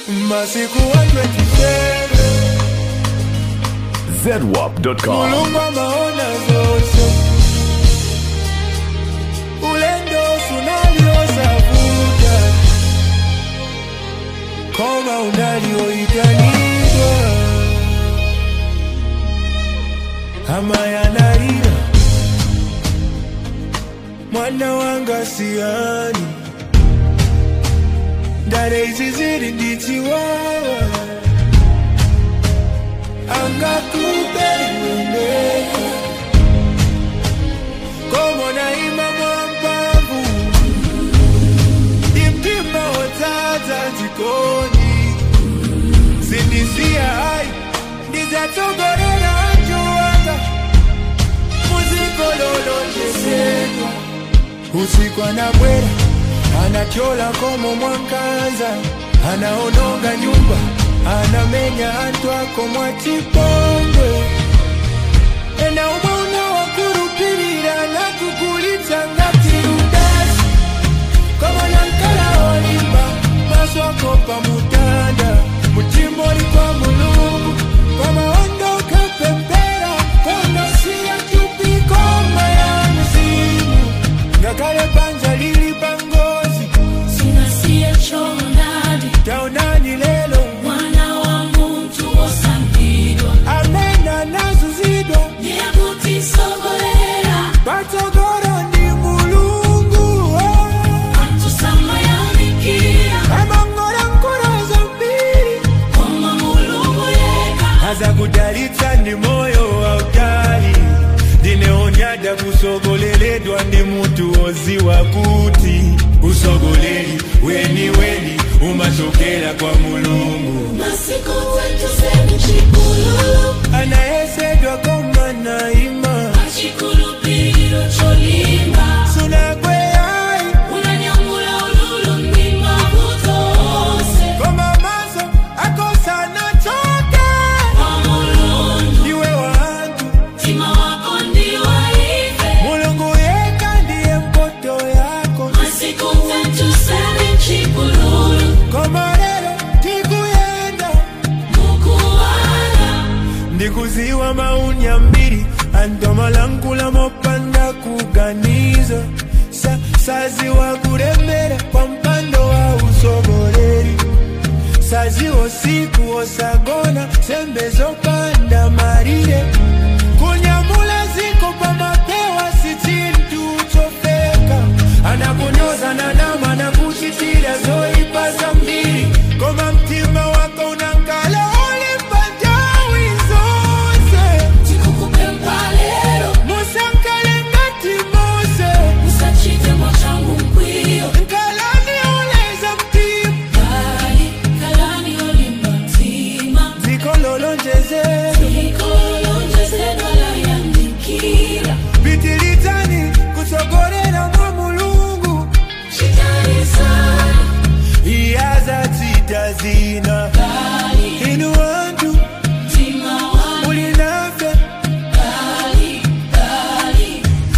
masiku 127 ZWAP.com. mulungu amaona zonse ulendo sunaliosavuta koma unalioitanidwa ama yanarira mwana wanga siani ndare izi ziri ndichiwawa angakubeiwendeka komona imamwambavu imtima wotsatsa dzikoni zindisiya hayi ndizatsogolera ajuwanga muzikololonjesedwa usiku anabwera anachola komo mwankanza anaononga nyumba anamenya antu ako mwachipongwe ena umwe unawakurupirira nakugulitsa ngatirudasi komona nkala olimba maso ako pamutanda muchimboli kwa mulungu kwamaondoka pempera konosiya chupikoma ya mzimu ngakale panja lili pangozi Sinasiye chonadi taonani lelo mwana wa muntu osambirwa amena nazuzidwa nekutisogolera patsogoro ndi mulungu atusamayamikira amang'ola nkolo zambiri koma mulungu yeka azakudalitsa ndi moyo wautali ndineonyada kusogoleledwa ndi mutu woziwa kuti usogoleri weni weni umachokera kwa mulungu masiku wetu seni chikulu anayesedwa koma naima achikulupiriro cholimba sunakweyayi unanyamula ululu mlima kutose koma maso akosana choke kwa mulungu iwe wantu mtima wako ndiwaive mulungu yeka ndiye mpoto yako masiku wetu seni chikulu koma lero tikuyenda mukuwala ndikuziwa maunya mbiri antomalankula mopanda kuganiza sa, saziwa kuremera kwa mpando wa usogoleri saziwa siku osagona sembe zopanda marire kunyamula ziko pamapewa si chintu chofeka anakunyoza na nama na kuchitira zoipa za mbiri koma mtima wako unankala ulimbanjawi zonse tikukupe mpalero musankale ngati mose usachite mwachangu mkwiyo nkalani uleza mtima kali kalani olimba mtima dziko lolonjeze ikolonjezedwa layandikira pitilitani kutsogolera mwa mulungu chitarisana iyazatsita zina kali inu wantu mtima wangu muli nafe kali kali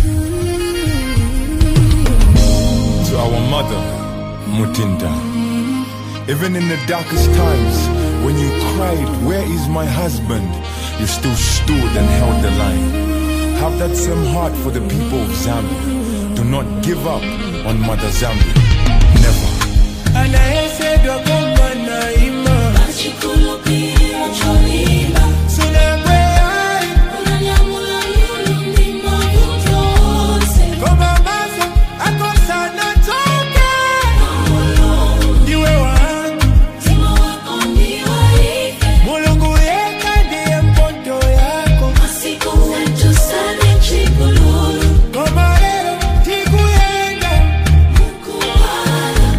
to our mother, Mutinda. Even in the darkest times, when you cried, Where is my husband? you still stood and held the line. Have that same heart for the people of Zambia. Do not give up on Mother Zambia. Never. anayesedwa koma naima achikulupira cholimba sunakweyayi unanyamula lulu mlima kutose koma maso akosana choke mulungu ndiwe wantu mtima wako ndiwaive mulungu yeka ndiye mpoto yako masiku wetu sani chikululu koma lero tikuyenda mukuwala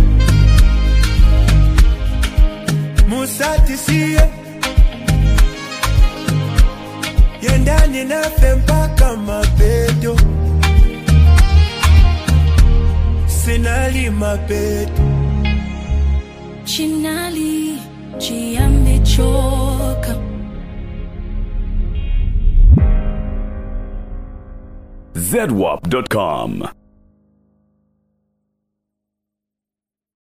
musatisiye yendani nafe mpaka mapeto sinali mapeto chinali chiambechoka ZWAP.com.